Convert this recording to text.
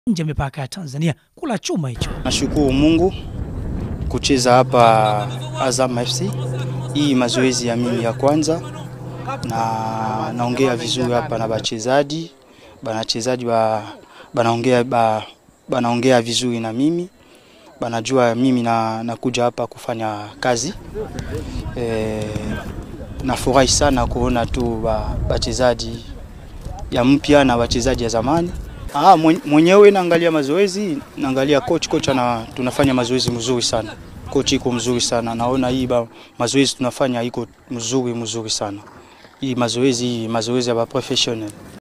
nje ya mipaka ya Tanzania kula chuma hicho. Nashukuru Mungu kucheza hapa Azam FC. Hii mazoezi ya mimi ya kwanza, na naongea vizuri hapa na bachezaji banachezaji ba, banaongea ba, banaongea vizuri na mimi banajua mimi na, nakuja hapa kufanya kazi e, nafurahi sana kuona tu bachezaji ya mpya na wachezaji ya zamani. Ah, mwenyewe naangalia mazoezi, naangalia coach coach ana tunafanya mazoezi mzuri sana. Coach iko mzuri sana. Naona hii ba, mazoezi tunafanya iko mzuri mzuri sana. Hii mazoezi hii mazoezi ya ba professional.